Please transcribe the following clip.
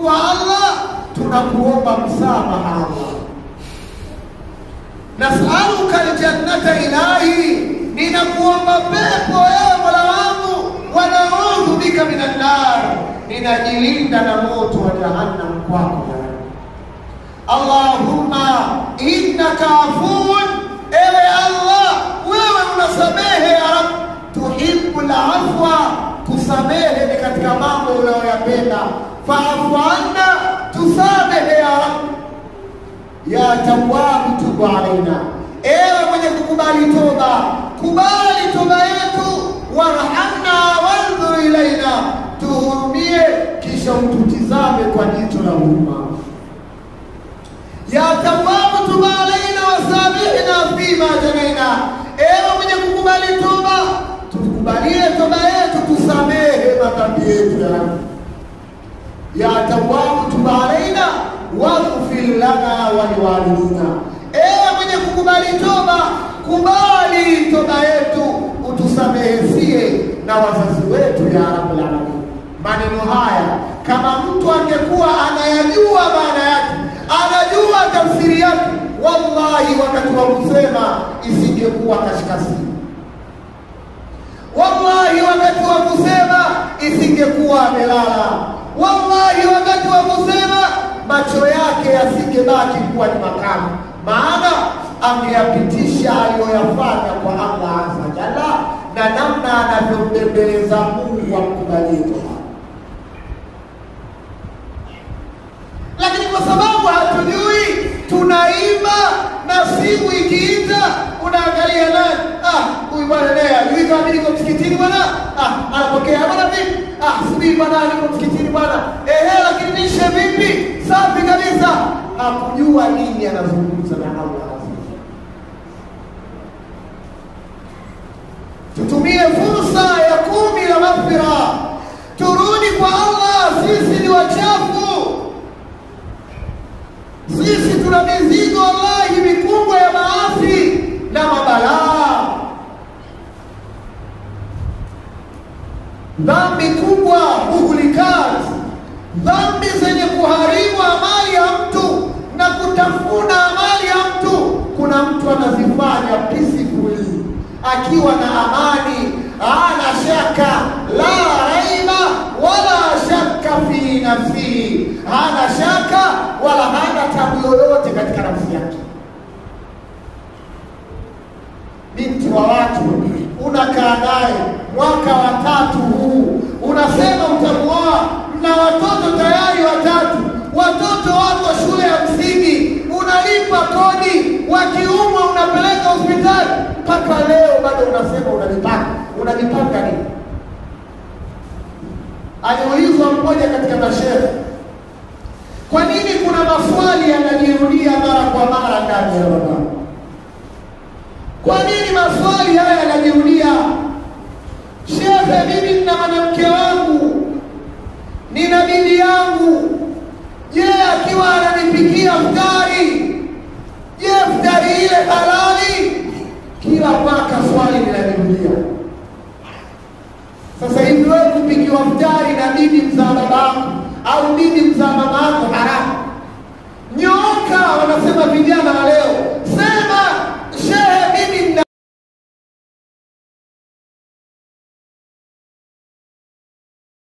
kwa Allah, tunakuomba msamaha Allah. Nasaluka aljannata ilahi, ninakuomba pepo ewe Mola wangu, wa naudhu bika minan nar, ninajilinda na moto wa jahannam kwako ya Rabbi. Allahumma innaka afuun, ewe Allah, wewe unasamehe ya Rabbi, tuhibbul afwa, tusamehe ni katika mambo unayoyapenda. Faafu anna, tusamehe ya Rabbi ya tawabu tubu alaina, ewe mwenye kukubali toba, kubali toba yetu. Warhamna wandhur ilaina, tuhurumie kisha ututizame kwa jicho la huruma. Ya tawabu tubu alaina wasamihna fima janaina, ewe mwenye kukubali toba, tukubalie toba yetu, tusamehe madhambi yetu ya Rabbi ya tawabu tubu alaina waghfir lana wa liwalidina, ewe mwenye kukubali toba, kubali toba yetu, utusamehesie na wazazi wetu ya rabbul alamin. Maneno haya kama mtu angekuwa anayajua maana yake, anajua tafsiri yake, wallahi wakati wa kusema isingekuwa kashikasi wallahi wakati wa kusema isingekuwa amelala, wallahi wakati wa kusema macho yake yasingebaki kuwa ni makamu, maana angeyapitisha aliyoyafanya kwa Allah azza jalla na namna anavyombembeleza Mungu amkubalie toba. Lakini kwa sababu hatujui, tunaimba na simu ikiita, unaangalia nani? Ah, huyu bwana naye ajui kama mimi niko msikitini bwana. Ah, anapokea bwana vipi? Ah, subiri bwana, niko msikitini bwana. Ehe, lakini nishe vipi? Safi kabisa. Hakujua nini anazungumza na Allah azza wajalla. Tutumie fursa ya kumi la maghfira, turudi kwa Allah. Sisi ni wachafu, sisi tuna mizigo wallahi mikubwa ya maasi na mabalaa, dhambi kubwa, muhlikat, dhambi zenye kuharibu amali ya mtu na kutafuna amali ya mtu. Kuna mtu anazifanya peacefully akiwa na amani, hana shaka, la raiba wala shaka fi nafsihi, hana shaka wala hana tabu yoyote katika nafsi yake. Binti wa watu unakaa naye mwaka wa tatu huu, unasema utamuoa, mna watoto tayari watatu, watoto wako shule ya msingi, unalipa kodi, wakiumwa unapeleka hospitali, mpaka leo bado unasema unajipanga. Unajipanga nini? Aliulizwa mmoja katika mashehe, kwa nini kuna maswali yanajirudia mara kwa mara ndani ya Ramadhani? Kwa nini maswali haya yanajirudia? Shehe, mimi nina mwanamke wangu, nina bibi yangu. Je, akiwa ananipikia futari, je, futari ile halali? Kila mwaka swali linajirudia. Sasa hivi wewe kupikiwa futari na bibi mzaa babako au bibi mzaa mamako haramu? Nyoka wanasema vijana wa leo